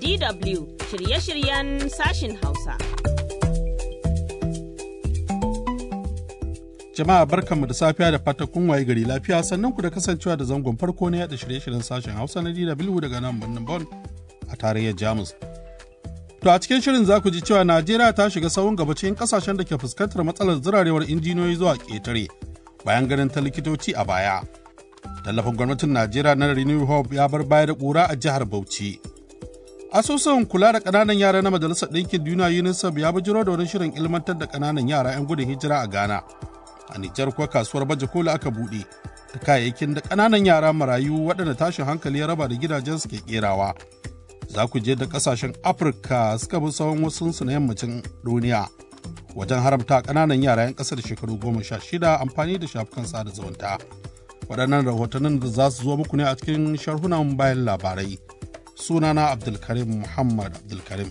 DW shirye-shiryen sashin Hausa. Jama'a barkanmu da safiya da fata kun waye gari lafiya sannan ku da kasancewa da zangon farko na yada shirye-shiryen sashen Hausa na DW daga nan birnin Bon a tarayyar Jamus. To a cikin shirin za ku ji cewa Najeriya ta shiga sahun gaba cikin kasashen da ke fuskantar matsalar zirarewar injiniyoyi zuwa ƙetare bayan ganin ta likitoci a baya. Tallafin gwamnatin Najeriya na Renew Hope ya bar baya da ƙura a jihar Bauchi. Asusun kula da ƙananan yara na Majalisar Ɗinkin Duniya UNICEF ya bujiro da wani shirin ilmantar da ƙananan yara 'yan gudun hijira a Ghana. A Nijar kuwa kasuwar baje koli aka buɗe da kayayyakin da ƙananan yara marayu waɗanda tashin hankali ya raba da gidajensu ke ƙerawa. Za ku je da ƙasashen Afirka suka bi tsawon wasu na yammacin duniya wajen haramta ƙananan yara 'yan ƙasa da shekaru goma sha shida amfani da shafukan sada zumunta. Waɗannan rahotannin da za su zo muku ne a cikin sharhunan bayan labarai. Sunana Abdulkarim Muhammad Abdulkarim.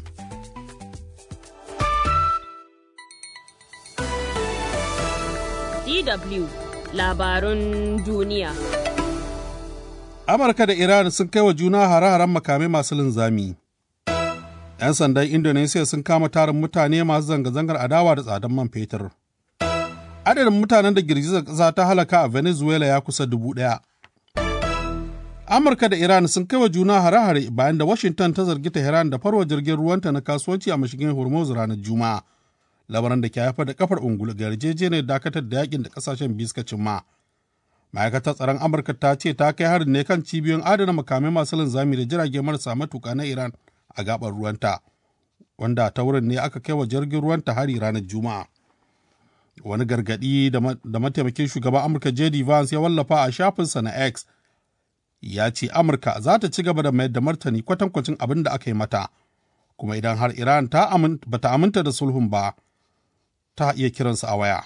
DW labarun duniya. Amurka da Iran sun kai wa juna hare-haren makamai masu linzami. 'Yan sandan Indonesia sun kama tarin mutane masu zanga-zangar adawa da tsadan man fetur. Adadin mutanen da girgizar ƙasa ta halaka a Venezuela ya kusa dubu ɗaya. Amurka da Iran sun kai wa juna hare-hare bayan da Washington ta zargi Tehran da farwa jirgin ruwanta na kasuwanci a mashigin Hormuz ranar Juma'a. Lamarin da ke haifar da kafar ungulu ga yarjejeniyar dakatar da yakin da kasashen biyu suka cimma. Ma'aikatar tsaron Amurka ta ce ta kai harin ne kan cibiyoyin adana makamai masu linzami da jirage marasa matuka na Iran a gabar ruwanta, wanda ta wurin ne aka kai wa jirgin ruwanta hari ranar Juma'a. Wani gargaɗi da mataimakin shugaban Amurka J.D. Vance ya wallafa a shafinsa na X ya ce Amurka za ta ci gaba da mayar da martani kwatankwacin abin da aka yi mata, kuma idan har Iran ta bata aminta da sulhun ba, ta iya kiransu a waya.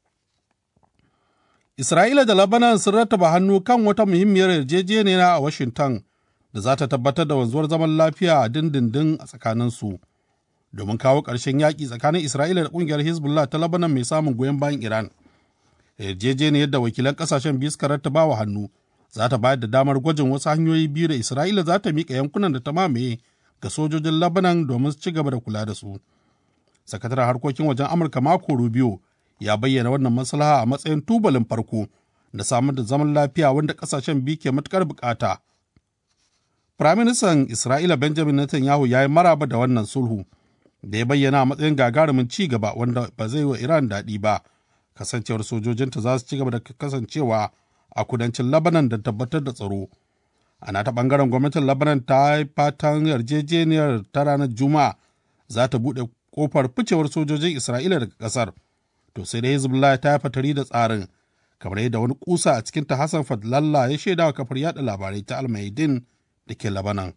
Isra'ila da Lebanon sun rattaba hannu kan wata muhimmiyar yarjejeniya a Washington da za ta tabbatar da wanzuwar zaman lafiya a dindindin a tsakaninsu domin kawo ƙarshen yaƙi tsakanin Isra'ila da ƙungiyar Hezbollah ta Lebanon mai samun goyon bayan Iran. Yarjejeniyar da wakilan ƙasashen biyu suka rattaba wa hannu za ta bayar da damar gwajin wasu hanyoyi biyu da Isra'ila za ta miƙa yankunan da ta mamaye ga sojojin Lebanon domin su ci gaba da kula da su. Sakataren harkokin wajen Amurka Marco Rubio ya bayyana wannan maslaha a matsayin tubalin farko da samar da zaman lafiya wanda kasashen biyu ke matukar bukata. Firaministan Isra'ila Benjamin Netanyahu ya yi maraba da wannan sulhu da ya bayyana a matsayin gagarumin ci gaba wanda ba zai wa Iran daɗi ba, kasancewar sojojinta za su ci gaba da kasancewa a kudancin Lebanon da tabbatar da tsaro. Ana ta ɓangaren gwamnatin Lebanon ta yi fatan yarjejeniyar ta ranar Juma'a za ta buɗe kofar ficewar sojojin Isra'ila daga ƙasar. to sai da Hezbollah ta yi fatari da tsarin kamar yadda wani kusa a cikin ta Hassan Fadlalla ya shaida wa kafar yada labarai ta Almaidin da ke Labanan.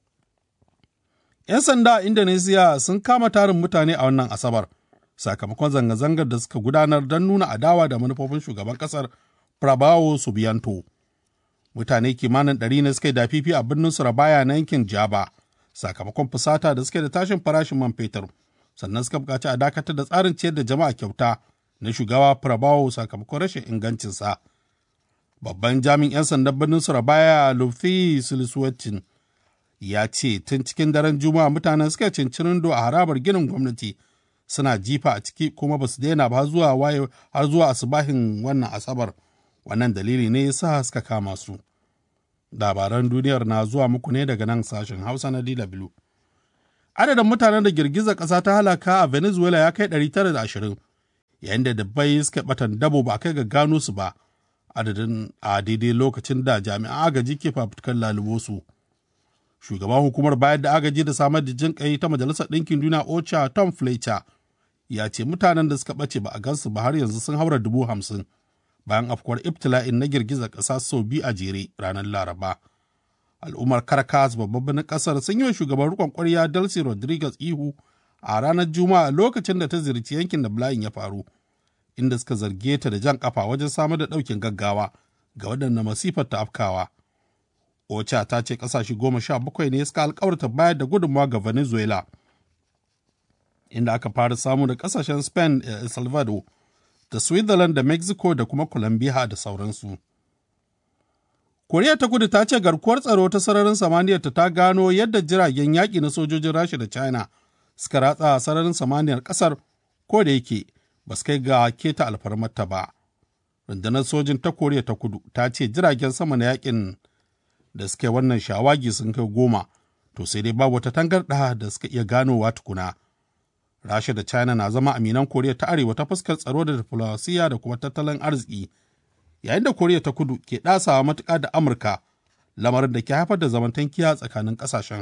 'Yan sanda a Indonesia sun kama tarin mutane a wannan Asabar sakamakon zanga-zangar da suka gudanar don nuna adawa da manufofin shugaban kasar Prabowo Subianto. Mutane kimanin ɗari ne suka yi dafifi a birnin Surabaya na yankin Jaba sakamakon fusata da suke da tashin farashin man fetur. sannan suka buƙaci a dakatar da tsarin ciyar da jama'a kyauta na shugaba Prabowo sakamakon rashin ingancinsa. Babban jami'in 'yan sandan birnin Surabaya Lufi Siliswatin ya ce tun cikin daren Juma'a mutanen suka cincirindo a harabar ginin gwamnati suna jifa a ciki kuma ba su daina ba zuwa waye har zuwa asubahin wannan asabar wannan dalili ne ya sa suka kama su. Labaran duniyar na zuwa muku ne daga nan sashen Hausa na DW. adadin mutanen da girgizar ƙasa ta halaka a venezuela ya kai 920 yayin da dabbai suka batan dabo ba kai ga gano su ba adadin a daidai lokacin da jami'an agaji ke fafutukar lalubo su shugaban hukumar bayar da agaji da samar da jin kai ta majalisar ɗinkin duniya ocha tom fletcher ya ce mutanen da suka ɓace ba a gansu ba har yanzu sun haura dubu hamsin bayan afkuwar ibtila'in na girgizar ƙasa sau biyu a jere ranar laraba al'ummar Caracas babban birnin kasar sun yi wa shugaban rikon kwarya Delcy Rodriguez ihu a ranar Juma'a lokacin da ta ziyarci yankin da bala'in ya faru, inda suka zarge ta da jan kafa wajen samar da ɗaukin gaggawa ga waɗanda masifar ta afkawa. Ocha ta ce ƙasashe goma sha bakwai ne suka alkawarta bayar da gudunmawa ga Venezuela, inda aka fara samu da ƙasashen Spain da El Salvador da Switzerland da Mexico da kuma Colombia da sauransu. Koriya ta kudu ta ce garkuwar tsaro ta sararin samaniyar ta gano yadda jiragen yaƙi na sojojin Rasha da China suka ratsa sararin samaniyar ƙasar ko da yake ba su kai ga keta alfarmarta ba. Rundunar sojin ta Koriya ta kudu ta ce jiragen sama na yaƙin da suka wannan shawagi sun kai goma, to sai dai babu wata tangarɗa da suka iya ganowa tukuna. Rasha da China na zama aminan Koriya ta Arewa ta fuskar tsaro da diflomasiya da kuma tattalin arziki. yayin da koriya ta kudu ke ɗasawa matuƙa da amurka lamarin da ke haifar da zamantankiya tsakanin ƙasashen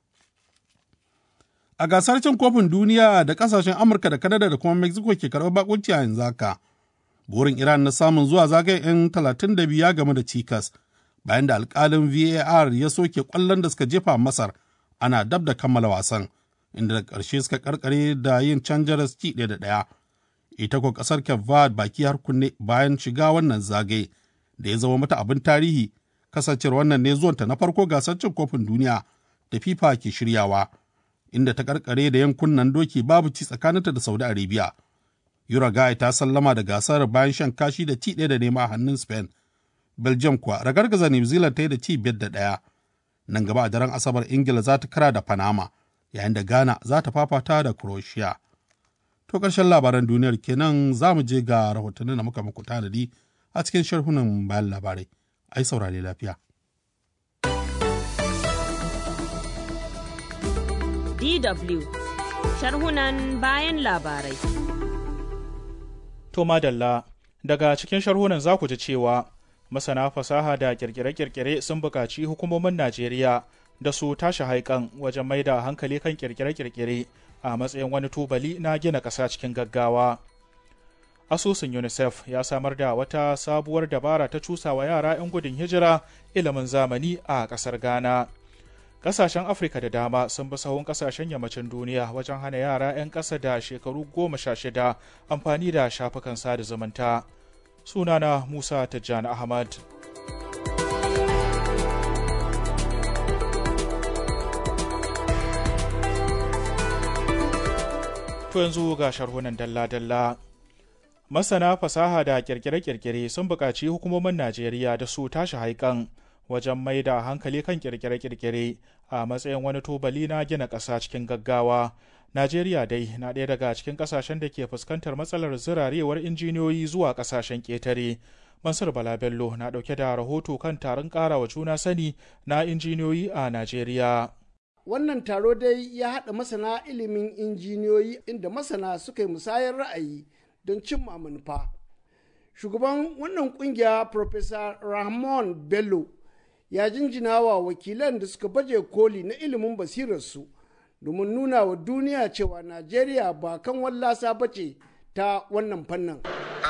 a gasar cin kofin duniya da ƙasashen amurka da kanada da kuma mexico ke karɓar bakunci a yanzu haka burin iran na samun zuwa zagayen 'yan 32 ya game da cikas bayan da alƙalin var ya soke ƙwallon da suka jefa masar ana dab da kammala wasan inda da ƙarshe suka karkare da yin canjar ci ɗaya da ɗaya ita ko kasar Kevad baki har kunne bayan shiga wannan zagaye da ya zama mata abin tarihi kasancewar wannan ne zuwanta na farko gasar cin kofin duniya da FIFA ke shiryawa inda ta karkare da yankunan doki babu ci tsakaninta da Saudi Arabia. Uruguay ta sallama da gasar bayan shan kashi da ci ɗaya da nema a hannun Spain. Belgium kuwa ragargaza New Zealand ta yi da ci biyar da ɗaya. Nan gaba a daren Asabar Ingila za ta kara da Panama yayin da Ghana za ta fafata da Croatia. To ƙarshen labaran duniyar kenan za mu je ga rahotannin da muka muku tanadi a cikin sharhunan bayan labarai. Ai saurare lafiya. DW sharhunan bayan labarai. To madalla daga cikin sharhunan za ku ji cewa masana fasaha da kirkire-kirkire sun buƙaci hukumomin Najeriya da su tashi haikan wajen mai da hankali kan kirkire-kirkire a matsayin wani tubali na gina ƙasa cikin gaggawa. Asusun UNICEF ya samar da wata sabuwar dabara ta cusawa yara 'yan gudun hijira ilimin zamani a ƙasar Ghana. Ƙasashen Afirka da dama sun bi sahun ƙasashen yammacin duniya wajen hana yara 'yan ƙasa da shekaru goma sha shida amfani da shafukan sada zumunta. Sunana Musa Tijjani Ahmad. To yanzu ga sharhunan dalla-dalla. Masana fasaha da kirkire-kirkire sun buƙaci hukumomin Najeriya da su tashi haikan wajen mai da hankali kan kirkire-kirkire a matsayin wani tubali na gina ƙasa cikin gaggawa. Najeriya dai na ɗaya daga cikin ƙasashen da ke fuskantar matsalar zirarewar injiniyoyi zuwa ƙasashen ƙetare. Mansur Bala Bello na ɗauke da rahoto kan taron ƙarawa juna sani na injiniyoyi a Najeriya. wannan taro dai ya haɗa masana ilimin injiniyoyi inda masana suka yi musayar ra'ayi don cimma manufa shugaban wannan kungiya Profesa rahman bello ya jinjina wa wakilan da suka baje koli na ilimin basirarsu domin nuna wa duniya cewa najeriya ba kan wallasa bace ta wannan fannin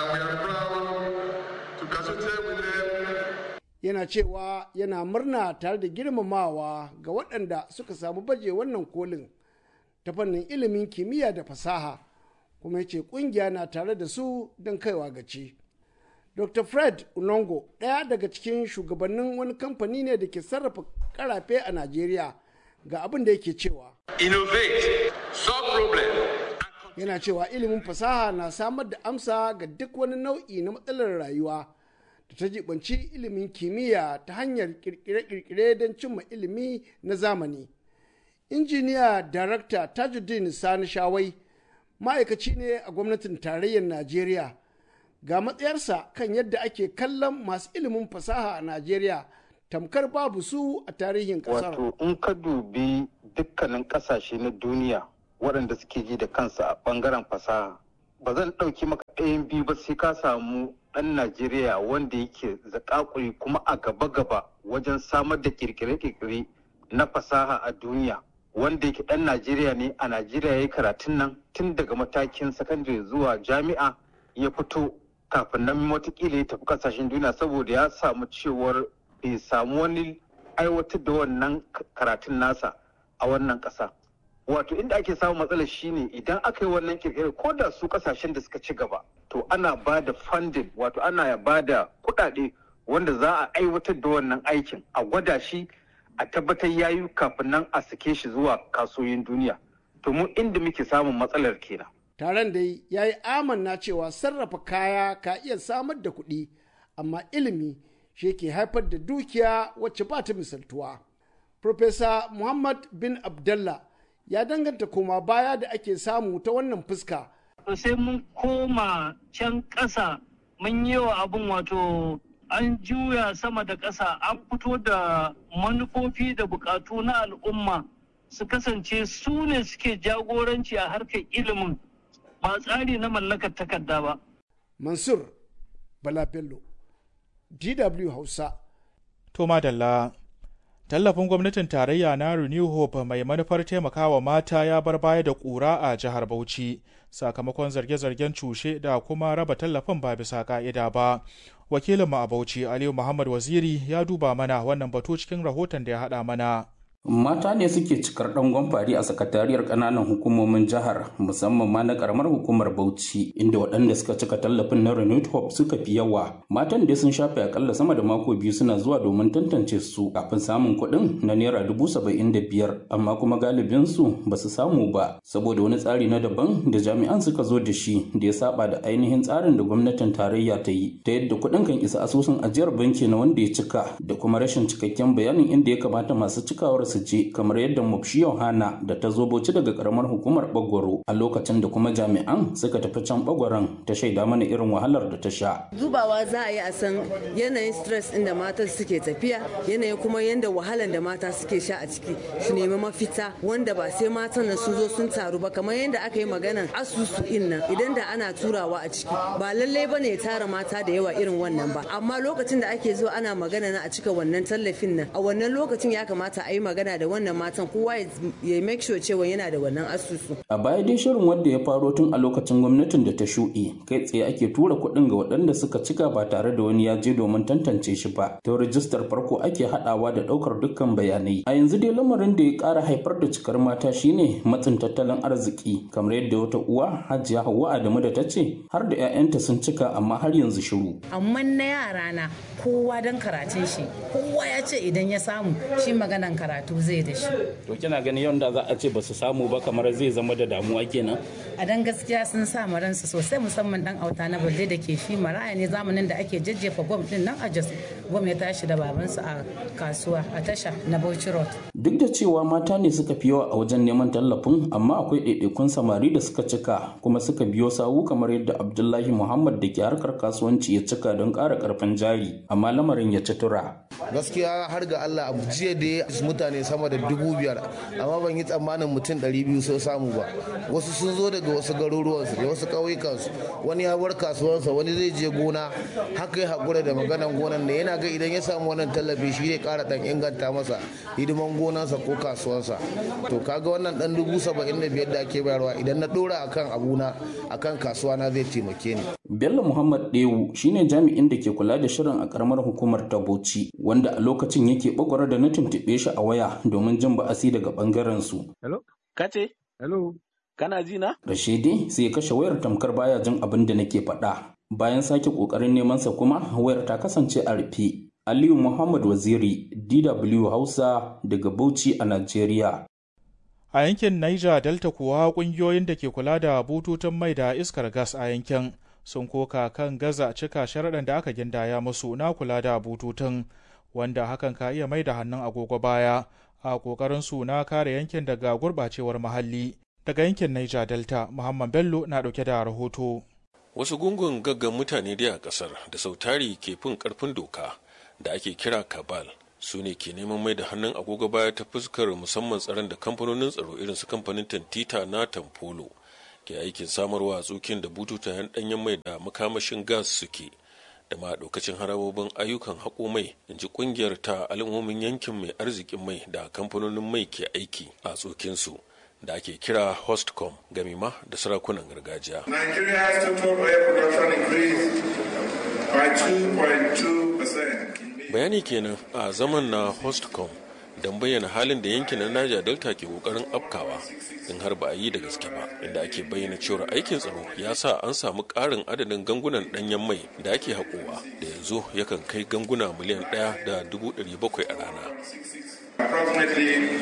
yana cewa yana murna tare da girmamawa ga waɗanda suka samu baje wannan kolin ta fannin ilimin kimiyya da fasaha kuma yace ƙungiya na tare da su don kaiwa gaci. dr fred unongo ɗaya daga cikin shugabannin wani kamfani ne da ke sarrafa karafe a najeriya ga abin da yake cewa innovate solve problem yana cewa ilimin fasaha na samar da amsa ga duk wani nau'i na matsalar rayuwa da ta jibanci ilimin kimiyya ta hanyar kirkire-kirkire don cimma ilimi na zamani. injiniya darakta tajuddin sani shawai ma'aikaci ne a gwamnatin tarayyar najeriya ga matsayarsa kan yadda ake kallon masu ilimin fasaha a najeriya tamkar babu su a tarihin kasar wato in ka dubi dukkanin kasashe na duniya waɗanda suke ji da kansu a ɓangaren fasaha ba zan ɗauki maka ɗayan biyu ba sai ka samu ɗan Najeriya wanda yake zakakuri kuma a gaba-gaba wajen samar da kirkire-kirkire na fasaha a duniya wanda yake ɗan Najeriya ne a Najeriya ya yi karatun nan tun daga matakin sakandare zuwa jami'a ya fito kafin nan watakila ya tafi kasashen duniya saboda ya samu cewar bai samu wani aiwatar da wannan karatun nasa a wannan ƙasa. wato inda ake samun matsalar shine idan aka yi wannan kirkirar ko da su kasashen da suka ci gaba to ana ba da funding wato ana ba da kuɗaɗe wanda za a aiwatar da wannan aikin a gwada shi a tabbatar ya yi kafin nan a sake shi zuwa kasuwoyin duniya to mu inda muke samun matsalar kenan taron dai ya yi amanna cewa sarrafa kaya ka iya samar da kuɗi amma ilimi shi ke haifar da dukiya wacce ba ta misaltuwa. Profesa Muhammad bin Abdallah ya danganta koma baya da ake samu ta wannan fuska. sai mun koma can ƙasa mun yi wa abin wato an juya sama da ƙasa an fito da manufofi da buƙatu na al'umma su kasance su ne suke jagoranci a harkar ilimin ba tsari na mallakar takarda ba. Mansur Bala Bello, DW Hausa. To madalla, tallafin gwamnatin tarayya na Renew Hope mai manufar taimakawa mata ya bar baya da ƙura a jihar Bauchi sakamakon zarge-zargen cushe da kuma raba tallafin ba bisa ka'ida ba. Wakilinmu a Bauchi Aliyu Muhammad Waziri ya duba mana wannan batu cikin rahoton da ya haɗa mana. Mata ne suke cikar ɗangon fari a sakatariyar ƙananan hukumomin jihar musamman ma na ƙaramar hukumar Bauchi inda waɗanda suka cika tallafin na Renewed Hope suka fi yawa. Matan da sun shafe akalla sama da mako biyu suna zuwa domin tantance su kafin samun kuɗin na naira dubu saba'in da biyar amma kuma galibin su ba su samu ba saboda wani tsari na daban da jami'an suka zo da shi da ya saba da ainihin tsarin da gwamnatin tarayya ta yi ta yadda kuɗin kan isa asusun ajiyar banki na wanda ya cika da kuma rashin cikakken bayanin inda ya kamata masu cikawar su je kamar yadda mufshi yohana da ta zo bauchi daga karamar hukumar bagwaro a lokacin da kuma jami'an suka tafi can bagwaron ta shaida mana irin wahalar da ta sha dubawa za a yi a san yanayin stress inda mata suke tafiya yanayin kuma yadda wahalar da mata suke sha a ciki su nemi mafita wanda ba sai matan nan sun zo sun taru ba kamar yadda aka yi maganan asusu in nan idan da ana turawa a ciki ba lallai ba ne ya tara mata da yawa irin wannan ba amma lokacin da ake zuwa ana magana na a cika wannan tallafin nan a wannan lokacin ya kamata a yi magana da wannan matan kowa ya make sure cewa yana da wannan asusu. A baya dai shirin wanda ya faro tun a lokacin gwamnatin da ta shuɗe kai tsaye ake tura kuɗin ga waɗanda suka cika ba tare da wani ya je domin tantance shi ba. Ta rijistar farko ake haɗawa da ɗaukar dukkan bayanai. A yanzu dai lamarin da ya ƙara haifar da cikar mata shine matsin tattalin arziki kamar yadda wata uwa Hajiya Hauwa Adamu da ta ce har da 'ya'yanta sun cika amma har yanzu shiru. Amma na yara na kowa don karatun shi kowa ya ce idan ya samu shi maganan karatu zai da shi. To kina ganin yau da za a ce ba su samu ba kamar zai zama da damuwa kenan? A dan gaskiya sun sa ransu sosai musamman dan auta na balle da ke shi maraya ne zamanin da ake jajjefa gwam din nan a Jos gwam ya tashi da babansu a kasuwa a tasha na Bauchi Road. Duk da cewa mata ne suka fi yawa a wajen neman tallafin amma akwai ɗaiɗaikun samari da suka cika kuma suka biyo sawu kamar yadda Abdullahi Muhammad da ke harkar kasuwanci ya cika don ƙara ƙarfin jari amma lamarin ya ci tura. Gaskiya har ga Allah abu jiya da mutane sama da dubu biyar amma ban yi tsammanin mutum ɗari biyu sun samu ba wasu sun zo daga wasu garuruwansu da wasu ƙauyukansu wani ya bar kasuwansa wani zai je gona haka ya haƙura da maganan gonan da yana ga idan ya samu wannan tallafi shi zai ƙara ɗan inganta masa hidiman gonansa ko kasuwansa to kaga wannan ɗan dubu saba'in da biyar da ake bayarwa idan na ɗora akan abuna akan kasuwa na zai taimake ni. Bello Muhammad Dewu shine jami'in da ke kula da shirin a karamar hukumar ta Bauchi wanda a lokacin yake bagwara da na tuntuɓe shi a waya domin jin ba'asi daga bangaren su. Hello? Kace? Hello? Kana ji na? Rashidi sai ya kashe wayar tamkar baya jin abin da nake faɗa. Bayan sake ƙoƙarin neman sa kuma wayar ta kasance a rufe. Aliyu Muhammad Waziri, DW Hausa daga Bauchi a Najeriya. A yankin Niger Delta kuwa ƙungiyoyin da ke kula da bututun mai da iskar gas a yankin sun koka kan gaza cika sharaɗan da aka gindaya musu na kula da bututun wanda hakan ka iya mai da hannun agogo baya a ƙoƙarin su na kare yankin daga gurɓacewar muhalli daga yankin Niger Delta Muhammad Bello na ɗauke da rahoto. Wasu gungun gaggan mutane dai a ƙasar da sautari ke fin ƙarfin doka da ake kira kabal su ne ke neman mai da hannun agogo baya ta fuskar musamman tsaron da kamfanonin tsaro irin su kamfanin tantita na tamfolo ke aikin samarwa a tsokin da bututayen ɗanyen mai da makamashin gas suke da ma ɗaukacin harabobin ayyukan haƙo mai in ji ƙungiyar ta al'ummomin yankin mai arzikin mai da kamfanonin mai ke aiki a tsokinsu da ake kira hostcom gami ma da sarakunan gargajiya. Nigeria has total oil production increased by 2.2%. Bayani kenan a zaman na hostcom don bayyana halin da yankin na Niger Delta ke kokarin afkawa in har ba a yi da gaske ba inda ake bayyana cewar aikin tsaro ya sa an samu ƙarin adadin gangunan ɗanyen mai da ake haƙowa da yanzu yakan kai ganguna miliyan ɗaya da dubu ɗari bakwai a rana. Approximately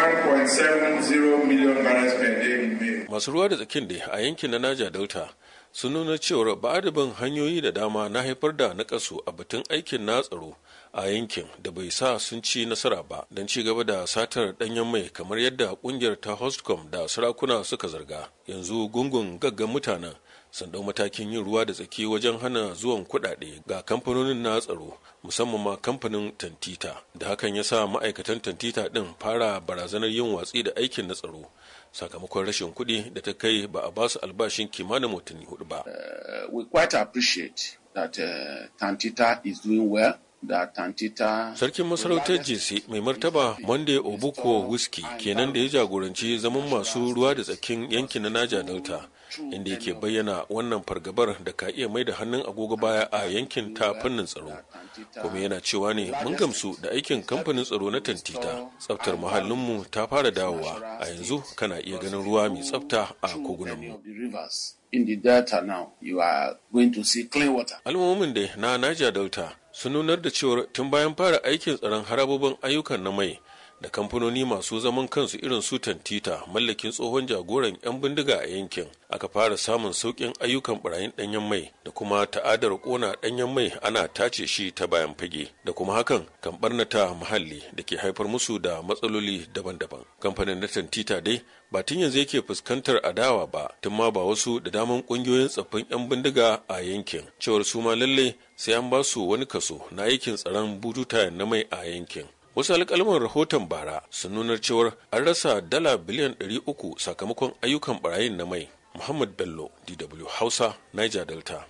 1.70 million barrels per day in May. Masu ruwa da tsakin da a yankin na Niger Delta sun nuna cewar ba adabin hanyoyi da dama na haifar da nakasu a batun aikin na tsaro a yankin da bai sa sun ci nasara ba don ci gaba da satar danyen mai kamar yadda kungiyar ta hostcom da sarakuna suka zarga yanzu gungun gaggan mutanen sun dau matakin yin ruwa da tsaki wajen hana zuwan kuɗaɗe ga kamfanonin na tsaro musamman ma kamfanin tantita da hakan ya sa ma'aikatan tantita ɗin fara barazanar yin watsi da aikin na tsaro sakamakon rashin kuɗi da ta kai ba a basu albashin kimanin watanni hudu ba. we quite appreciate that uh, tantita is doing well Sarkin masarautar JC mai martaba Monday Obuko Whisky kenan da ya jagoranci zaman masu ruwa da tsakin yankin na Naja Delta inda yake bayyana wannan fargabar da ka iya mai da hannun agogo baya a yankin ta fannin tsaro. Kuma yana cewa ne mun gamsu da aikin kamfanin tsaro na Tantita. Tsaftar muhallinmu ta fara dawowa a yanzu kana iya ganin ruwa mai tsafta a kogunanmu. In the delta now, you are going to see clean water. Al'ummomin da na Niger Delta sun nunar da cewar tun bayan fara aikin tsaron harabobin ayyukan na mai da kamfanoni masu zaman kansu irin su tantita mallakin tsohon jagoran 'yan bindiga a yankin aka fara samun sauƙin ayyukan barayin ɗanyen mai da kuma ta'adar ƙona ɗanyen mai ana tace shi ta bayan fage da kuma hakan kan barnata muhalli da ke haifar musu da matsaloli daban-daban kamfanin na tantita dai ba tun yanzu yake fuskantar adawa ba tun ma ba wasu da daman ƙungiyoyin tsaffin 'yan bindiga a yankin cewar su ma lalle sai an ba su wani kaso na aikin tsaron bututa na mai a yankin wasu alƙalman rahoton bara sun nunar cewar an rasa dala biliyan 300 sakamakon ayyukan barayin na mai muhammad bello dw hausa niger delta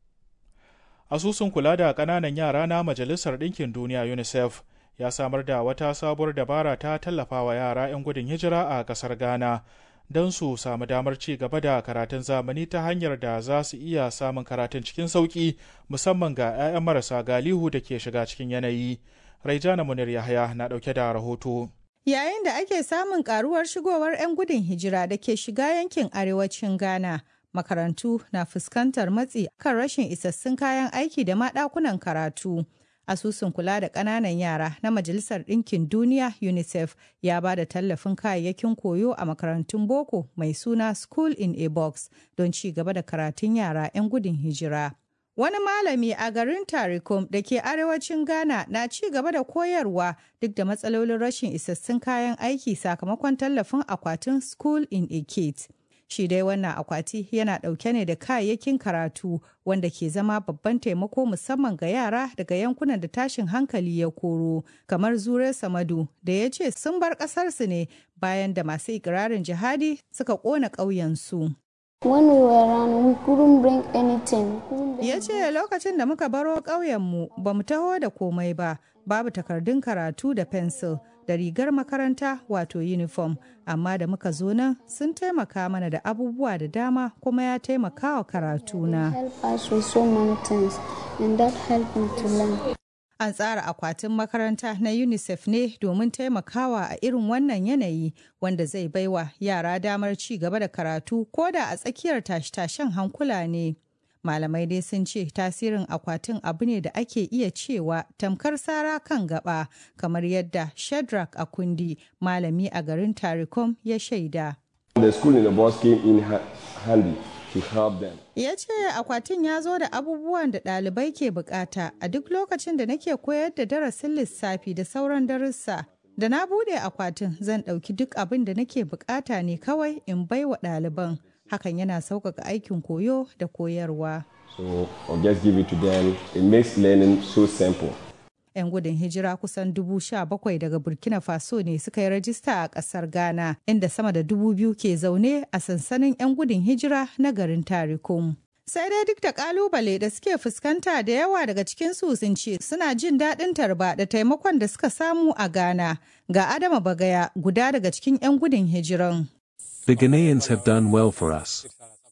asusun kula da ƙananan yara na majalisar ɗinkin duniya unicef ya samar da wata sabuwar dabara ta tallafawa yara 'yan gudun hijira a ƙasar ghana don su samu damar ci gaba da karatun zamani ta hanyar da za su iya samun karatun cikin sauƙi musamman ga 'ya'yan marasa galihu da ke shiga cikin yanayi Raijana Munir Yahaya na ɗauke da rahoto. Yayin da ake samun karuwar shigowar 'yan gudun hijira da ke shiga yankin arewacin Ghana, makarantu na fuskantar matsi kan rashin isassun kayan aiki da maɗakunan karatu. Asusun kula da ƙananan yara na Majalisar Ɗinkin Duniya UNICEF ya ba da tallafin kayayyakin koyo a makarantun boko mai suna School in a Box don ci gaba da karatun yara 'yan gudun hijira. Wani malami a garin Tarikum da ke arewacin Ghana na ci gaba da koyarwa duk da matsalolin rashin isassun kayan aiki sakamakon tallafin akwatin School in a Kit. Shi dai wannan akwati yana ɗauke ne da kayayyakin karatu wanda ke zama babban taimako musamman ga yara daga yankunan da tashin hankali ya koro, kamar Zure Samadu da ya ce sun bar ƙasarsu ne bayan da masu ikirarin jihadi suka ƙona ƙauyensu. When we were around, we couldn't bring anything. Ya ce lokacin da muka baro ƙauyenmu ba mu taho da komai ba, babu takardun karatu da fensil da rigar makaranta wato uniform, amma da muka zo nan sun taimaka mana da abubuwa da dama kuma ya taimaka wa karatuna. Help us with so many things, and that helped me to learn. An tsara akwatin makaranta na UNICEF ne domin taimakawa a irin wannan yanayi wanda zai baiwa yara damar ci gaba da karatu ko da a tsakiyar tashe-tashen hankula ne. Malamai dai sun ce tasirin akwatin abu ne da ake iya cewa tamkar sara kan gaba kamar yadda Shadrach Akundi malami a garin Tarikom ya shaida. The school in the bus came in handy. to help them. Ya ce akwatin ya zo da abubuwan da ɗalibai ke bukata a duk lokacin da nake koyar da darasin lissafi da sauran darussa. Da na bude akwatin zan ɗauki duk abin da nake bukata ne kawai in bai wa ɗaliban. Hakan yana sauƙaƙa aikin koyo da koyarwa. So I'll just give it to them. It makes learning so simple. 'yan gudun hijira kusan dubu sha bakwai daga burkina faso ne suka yi rajista a kasar ghana inda sama da dubu biyu ke zaune a sansanin 'yan gudun hijira na garin tarikum sai dai duk da kalubale da suke fuskanta da yawa daga cikin su sun ce suna jin daɗin tarba da taimakon da suka samu a ghana ga adama bagaya guda daga cikin 'yan gudun hijiran The Ghanaians have done well for us.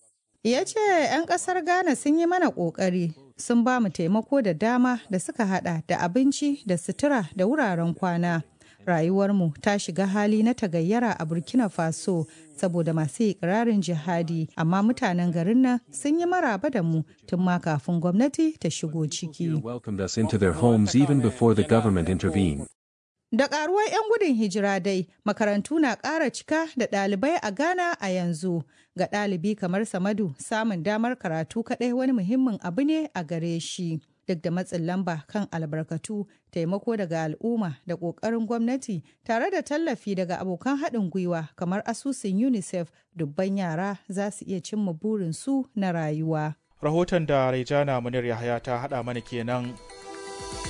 ya ce 'yan ƙasar ghana sun yi mana ƙoƙari sun ba mu taimako da dama da suka hada da abinci da sutura da wuraren kwana rayuwarmu ta shiga hali na tagayyara a burkina faso saboda masu ikirarin jihadi amma mutanen garin nan sun yi maraba da mu tun ma kafin gwamnati ta shigo ciki welcomed us into their homes even before the government intervened. Da ƙaruwar 'yan gudun hijira dai, makarantu na ƙara cika da ɗalibai a Ghana a yanzu. Ga ɗalibi kamar Samadu, samun damar karatu kaɗai wani muhimmin abu ne a gare shi. Duk da matsin lamba kan albarkatu, taimako daga al'umma da ƙoƙarin gwamnati tare da tallafi daga abokan haɗin gwiwa kamar asusun UNICEF, dubban yara za su iya cimma burinsu na rayuwa. Rahoton da Raijana Munir Yahaya ta haɗa mana kenan.